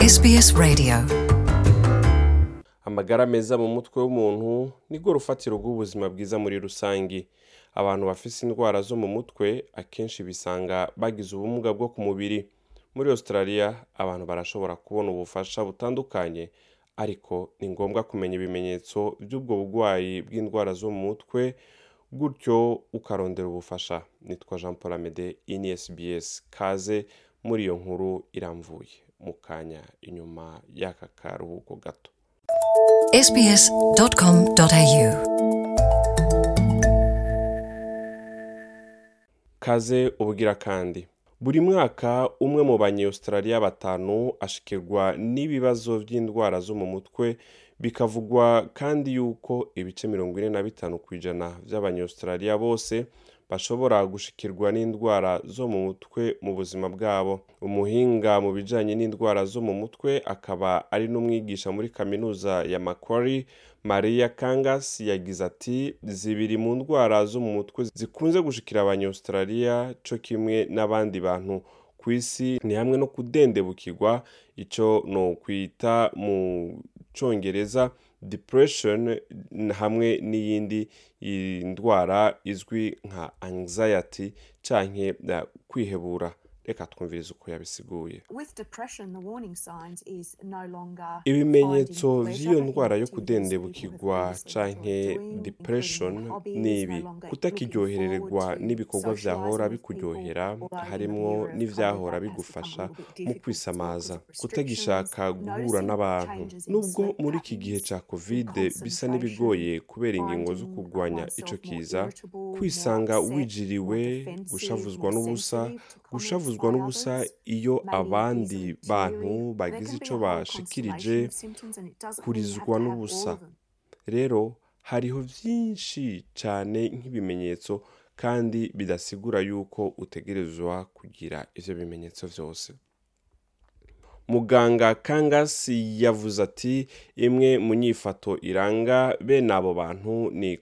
SBS Radio. amagara meza mu mutwe w'umuntu nirwo rufatiro rw'ubuzima bwiza muri rusange abantu bafise indwara zo mu mutwe akenshi bisanga bagize ubumuga bwo ku mubiri muri australia abantu barashobora kubona ubufasha butandukanye ariko ni ngombwa kumenya ibimenyetso by'ubwo burwayi bw'indwara zo mu mutwe gutyo ukarondera ubufasha nitwa jean paul amede ini sbs kaze muri iyo nkuru iramvuye mu kanya inyuma y'aka karuhuko gato sbs.com.au kaze ubugira kandi buri mwaka umwe mu banyaustraliya batanu ashikirwa n'ibibazo by'indwara zo mu mutwe bikavugwa kandi yuko ibice mirongo ine na bitanu ku ijana by'abanyaustraliya bose bashobora gushikirwa n'indwara zo mu mutwe mu buzima bwabo umuhinga mu bijanye n'indwara zo mu mutwe akaba ari n'umwigisha muri kaminuza ya Macquarie Maria Kangas yagize ati zibiri mu ndwara zo mu mutwe zikunze gushikira abanyaustralia co kimwe n'abandi bantu ku isi ni hamwe no kudendebukirwa ico no kwita mu congereza depression hamwe n'iyindi ndwara izwi nka anxiety canke uh, kwihebura reka twumvirize uko yabisiguye With depression, the warning signs is no longer ibimenyetso finding vy'iyo pleasure, ndwara yo activities people have kudendebukirwa previously canke enjoyed doing, depression including hobbies, ni ibi no longer kutakiryohererwa looking forward to n'ibikorwa vyahora socializing with bikuryohera people, although in the harimwo era of n'ivyahora COVID, that has bigufasha become a little bit mu difficult kwisamaza because of kutagishaka restrictions, guhura noticing n'abantu changes in nubwo sleep muri iki gihe patterns, ca covid bisa concentration, n'ibigoye kubera ingingo zo finding kurwanya oneself ico more kiza irritable, more kwisanga upset, wijiriwe more defensive, gushavuzwa more n'ubusa sensitive to comments gushavuzwa by n'ubusa others, iyo maybe abandi easily bantu teary. There bagize can be ico a whole bashikirije constellation of symptoms and it doesn't mean you have kurizwa to have all n'ubusa of them. rero hariho vyinshi cane nk'ibimenyetso kandi bidasigura yuko utegerezwa kugira ivyo bimenyetso vyose muganga kangas yavuze ati imwe mu nyifato iranga bene abo bantu ni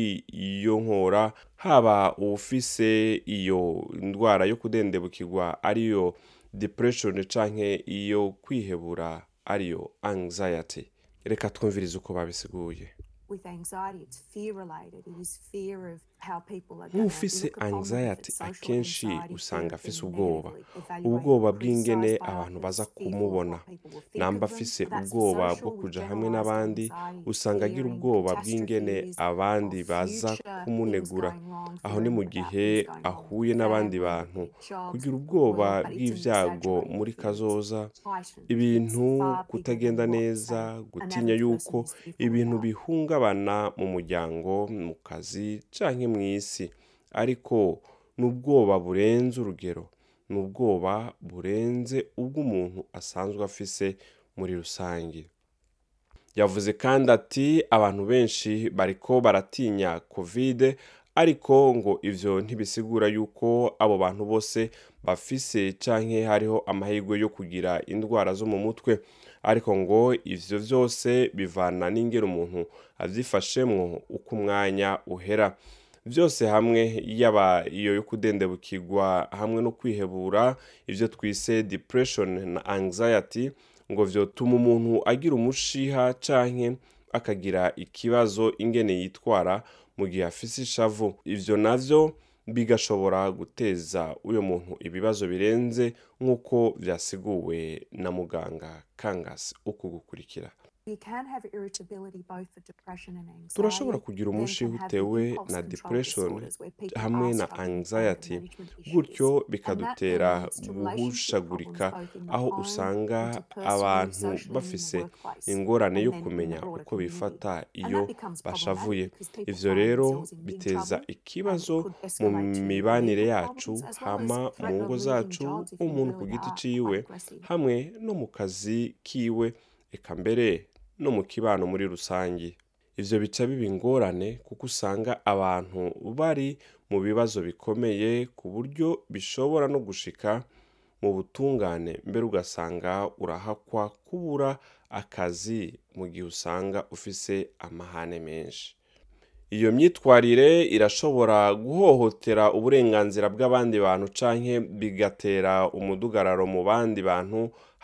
kwiyonkora haba uwufise iyo ndwara yo kudendebukirwa ariyo depression canke iyo kwihebura ariyo anxiety reka twumvirize uko babisiguye with anxiety, it's fear related. It is fear of how people are going nk'ufise look upon them, if anxiety it's social akenshi anxiety, fear usanga of afise being ubwoba negatively evaluated ubwoba or bw'ingene criticized by abantu others, baza fearful of kumubona what people will think namba of them. afise That's ubwoba social bwo with kuja hamwe generalized n'abandi anxiety, usanga agira fearing ubwoba bw'ingene catastrophes, abandi of baza future, kumunegura things going wrong, aho ni mu fearing about gihe things going wrong with ahuye n'abandi family, bantu with jobs, kugira with the ubwoba world, but it's an bw'ivyago exaggerated muri fear. It's kazoza heightened. ibintu It's far bigger kutagenda than what, neza say, an gutinya average yuko person is fearful ibintu about. bihungabana mu muryango mu kazi canke mw'isi ariko ni ubwoba burenze urugero ni ubwoba burenze ubw'umuntu asanzwe afise muri rusange yavuze kandi ati abantu benshi bariko baratinya covid ariko ngo ivyo ntibisigura yuko abo bantu bose bafise canke hariho amahirwe yo kugira indwara zo mu mutwe ariko ngo ivyo vyose bivana n'ingero umuntu avyifashemwo uko umwanya uhera vyose hamwe yaba iyo yo kudendebukirwa hamwe no kwihebura ivyo twise depression na anxiety ngo vyotuma umuntu agira umushiha canke akagira ikibazo ingene yitwara mu gihe afise ishavu ivyo navyo bigashobora guteza uyo muntu ibibazo birenze nk'uko vyasiguwe na muganga kangasi uku gukurikira You can have irritability both for depression and anxiety. turashobora kugira then umushiha can have utewe impulse na control depression disorders where people hamwe are na struggling with anger anxiety management issues. gutyo And that bikadutera then leads to relationship guhushagurika problems both in the aho home, usanga interpersonally, abantu socially, and in the bafise workplace, ingorane and yo then in the kumenya broader uko community. bifata And iyo that becomes bashavuye problematic because people ivyo find rero themselves in big biteza trouble, ikibazo and it could mu escalate to mibanire legal yacu problems as well as hama mu threat of ngo losing zacu jobs if you umuntu ku really giti are ciwe quite aggressive. hamwe no mu kazi kiwe eka mbere no mu kibano muri rusange ivyo bica biba ingorane kuko usanga abantu bari mu bibazo bikomeye ku buryo bishobora no gushika mu butungane mbere ugasanga urahakwa kubura akazi mu gihe usanga ufise amahane menshi iyo myitwarire irashobora guhohotera uburenganzira bw'abandi bantu canke bigatera umudugararo mu bandi bantu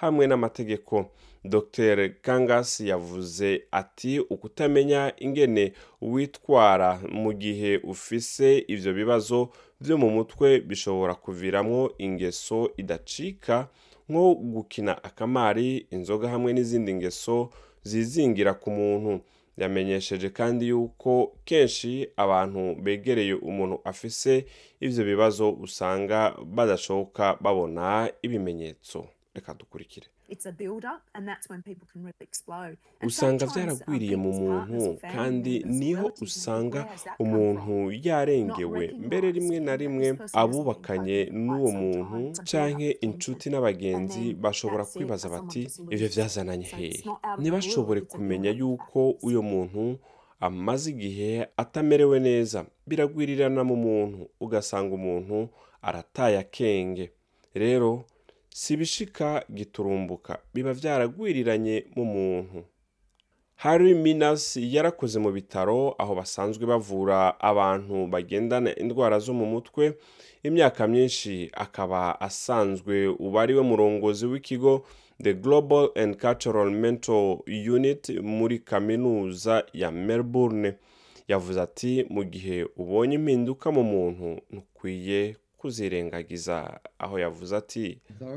hamwe n'amategeko dr kangas yavuze ati ukutamenya ingene witwara mu gihe ufise ivyo bibazo vyo mu mutwe bishobora kuviramwo ingeso idacika nko gukina akamari inzoga hamwe n'izindi ngeso zizingira ku muntu yamenyesheje kandi yuko kenshi abantu begereye umuntu afise ivyo bibazo usanga badashoboka babona ibimenyetso reka dukurikire It's a build up, and that's when people can really explode. And usanga sometimes, um, vyaragwiriye mu people's partners muntu or family kandi members or niho relatives will usanga think, "Where has that come umuntu from?" yarengewe Not mbere rimwe na recognizing rimwe that this person has been abubakanye coping for n'uwo quite some muntu time. It's a canke build-up of inshuti tension. n'abagenzi And then bashobora that's it, kwibaza someone bati just ivyo loses vyazananye it. So hehe it's not out of the ntibashobore blue, it's a kumenya build-up of yuko factors. uyo muntu amaze igihe atamerewe neza biragwirirana mu muntu ugasanga umuntu arataye akenge rero si ibishika giturumbuka biba vyaragwiriranye mu muntu Harry Minas yarakoze mu bitaro aho basanzwe bavura abantu bagendana indwara zo mu mutwe imyaka myinshi akaba asanzwe uba ari we murongozi w'ikigo the global and cultural mental unit muri kaminuza ya melbourne yavuze ati mu gihe ubonye impinduka mu muntu ntukwiye kuzirengagiza aho yavuze ati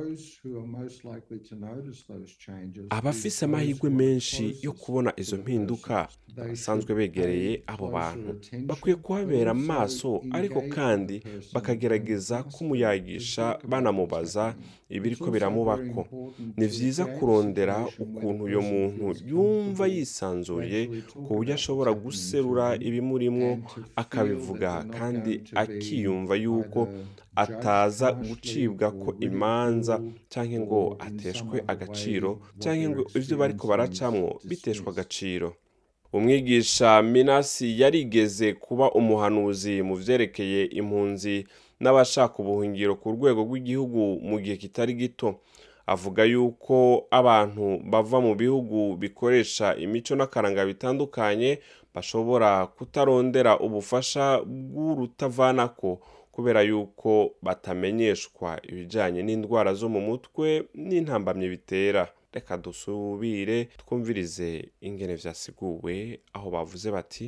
abafise amahirwe menshi yo kubona izo mpinduka basanzwe begereye abo bantu bakwiye kuhabera amaso ariko kandi bakagerageza kumuyagisha banamubaza ibiriko biramubako ni vyiza kurondera ukuntu uyo muntu yumva yisanzuye ku buryo ashobora guserura ibimurimwo akabivuga kandi akiyumva yuko ataza gucibwa ko imanza cyangwa ngo ateshwe agaciro cyangwa ngo ibyo bariko baracamwo biteshwa agaciro umwigisha minasi yarigeze kuba umuhanuzi mu vyerekeye impunzi n'abashaka ubuhungiro ku rwego rw'igihugu mu gihe kitari gito avuga yuko abantu bava mu bihugu bikoresha imico n'akaranga bitandukanye bashobora kutarondera ubufasha bw'urutavanako kubera yuko batamenyeshwa ibijyanye n'indwara zo mu mutwe n'intambamyi bitera reka dusubire twumvirize ingene vyasiguwe aho bavuze bati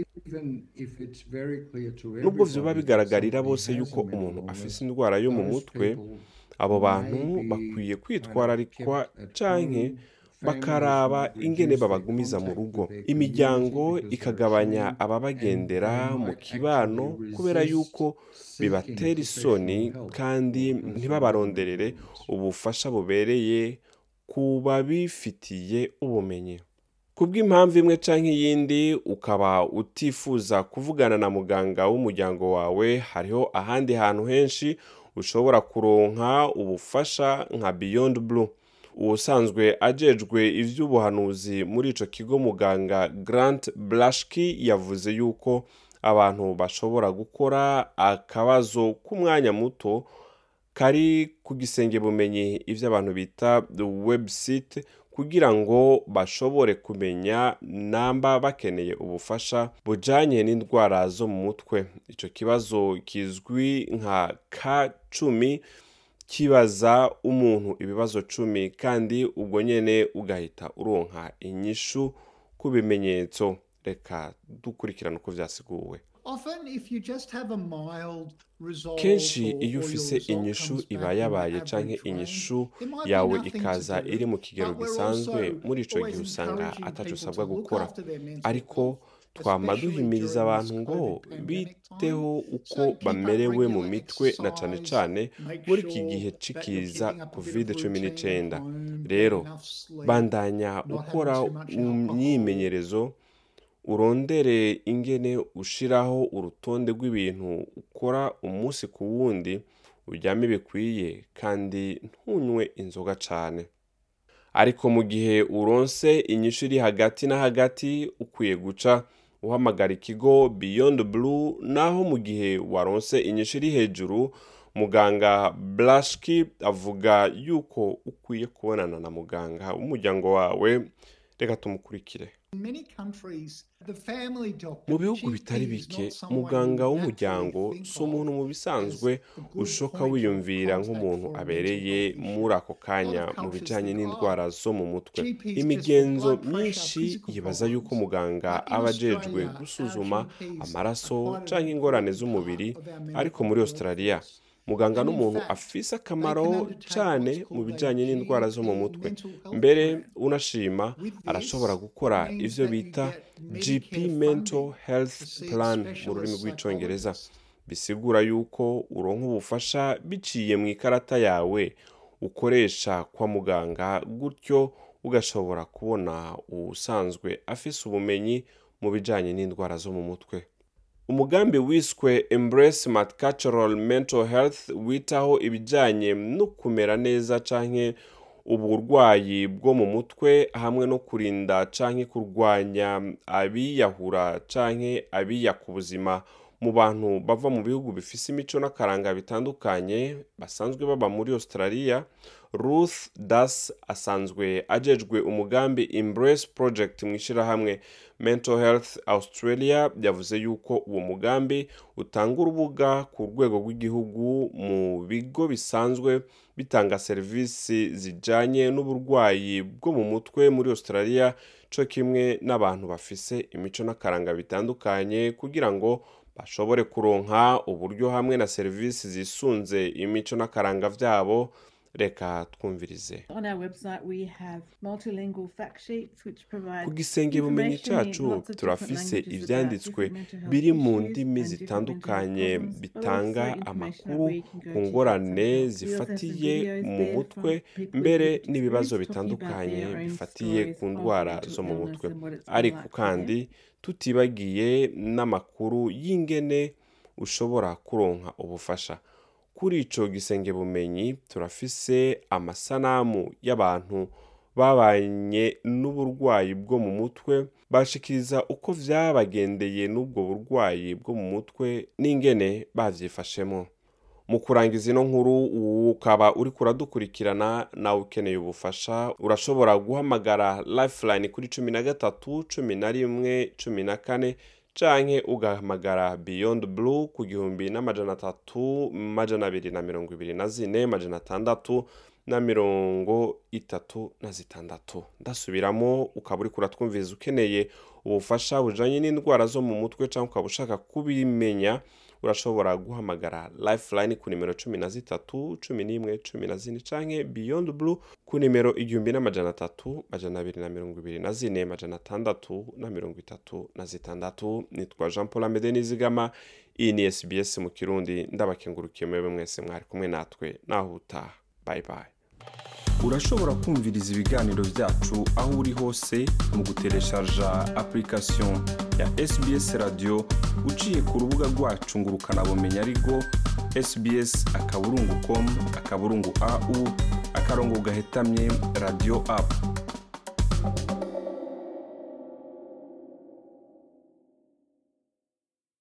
nubwo vyoba bigaragarira bose yuko umuntu afise indwara yo mu mutwe abo bantu bakwiye kwitwararikwa canke bakaraba ingene babagumiza mu rugo imiryango ikagabanya ababagendera mu kibano kubera yuko bibatera isoni kandi ntibabaronderere ubufasha bubereye ku babifitiye ubumenyi kubw'impamvu imwe canke iyindi ukaba utifuza kuvugana na muganga w'umuryango wawe hariho ahandi hantu henshi ushobora kuronka ubufasha nka beyond blue ubusanzwe ajejwe ivy'ubuhanuzi muri ico kigo muganga grant blashki yavuze yuko abantu bashobora gukora akabazo k'umwanya muto kari ku gisenge bumenyi ivyo abantu bita the website kugira ngo bashobore kumenya namba bakeneye ubufasha bujanye n'indwara zo mu mutwe ico kibazo kizwi nka ka cumi kibaza umuntu ibibazo cumi kandi ubwo nyene ugahita uronka inyishu ku bimenyetso reka dukurikirana uko vyasiguwe kenshi iyo ufise inyishu iba yabaye canke inyishu yawe ikaza iri mu kigero gisanzwe muri ico gihe usanga ataco usabwa gukora ariko twama duhimiriza abantu ngo biteho uko bamerewe mu mitwe na cane cane muri iki gihe cikiza covid cumi n'icenda rero bandanya ukora imyimenyerezo urondere ingene ushiraho urutonde rw'ibintu ukora umunsi ku wundi uryame bikwiye kandi ntunywe inzoga cane ariko mu gihe uronse inyishu iri hagati na hagati ukwiye guca uhamagara ikigo beyond blue naho mu gihe waronse inyishu iri hejuru muganga blashki avuga yuko ukwiye kubonana na muganga w'umuryango wawe reka tumukurikire mu bihugu bitari bike muganga w'umuryango si umuntu mu bisanzwe ushoka wiyumvira nk'umuntu abereye muri ako kanya mu bijyanye n'indwara zo mu mutwe imigenzo myinshi yibaza yuko muganga aba ajejwe gusuzuma amaraso cyangwa ingorane z'umubiri ariko muri australia muganga n'umuntu afise akamaro cyane mu bijyanye n'indwara zo mu mutwe mbere unashima arashobora gukora ibyo bita gp mental health plan mu rurimi rw'icyongereza bisigura yuko uronka ubufasha biciye mu ikarata yawe ukoresha kwa muganga gutyo ugashobora kubona usanzwe afise ubumenyi mu bijyanye n'indwara zo mu mutwe umugambi wiswe embrace multicultural mental health witaho ibijyanye no kumera neza canke uburwayi bwo mu mutwe hamwe no kurinda canke kurwanya abiyahura canke abiya ku buzima mu bantu bava mu bihugu bifise imico n'akaranga bitandukanye basanzwe baba muri australia ruth das asanzwe ajejwe umugambi embrace project mu ishyirahamwe mental health australia yavuze yuko uwo mugambi utanga urubuga ku rwego rw'igihugu mu bigo bisanzwe bitanga serivisi zijyanye n'uburwayi bwo mu mutwe muri australia cyo kimwe n'abantu bafise imico n'akaranga bitandukanye kugira ngo bashobore kuronka uburyo hamwe na serivisi zisunze imico n'akaranga byabo reka twumvirize ku gisenge bumenyi cyacu turafise ibyanditswe biri mu ndimi zitandukanye bitanga amakuru ku ngorane zifatiye mu mutwe mbere n'ibibazo bitandukanye bifatiye ku ndwara zo mu mutwe ariko kandi tutibagiye n'amakuru y'ingene ushobora kuronka ubufasha kuri ico gisenge bumenyi turafise amasanamu y'abantu babanye n'uburwayi bwo mu mutwe bashikiriza uko vyabagendeye n'ubwo burwayi bwo mu mutwe n'ingene bavyifashemo mu kurangiza ino nkuru ukaba uri kuradukurikirana nawe ukeneye ubufasha urashobora guhamagara lifeline kuri cumi na gatatu cumi na rimwe cumi na kane canke ugahamagara beyond blue ku gihumbi n'amajana atatu majana abiri na mirongo ibiri na zine majana atandatu na mirongo itatu na zitandatu ndasubiramo ukaba uri kuratwumviriza ukeneye ubufasha bujanye n'indwara zo mu mutwe cyangwa ukaba ushaka kubimenya urashobora guhamagara lifeline ku nimero cumi na zitatu cumi n'imwe cumi na zine canke beyond blue ku nimero igihumbi n'amajana atatu majana abiri na mirongo ibiri na zine majana atandatu na mirongo itatu na zitandatu nitwa jean paul amede nizigama iyi ni sbs mu kirundi ndabakengurukiye mwebwe mwese mwari kumwe natwe naho utaha bye bye urashobora kumviriza ibiganiro byacu aho uri hose mu gutereshaja application ya sbs radio uciye ku rubuga rwacu ngo ukanabumenya ariko sbs akaburungu com akaburungu au akarongo gahetamye radio app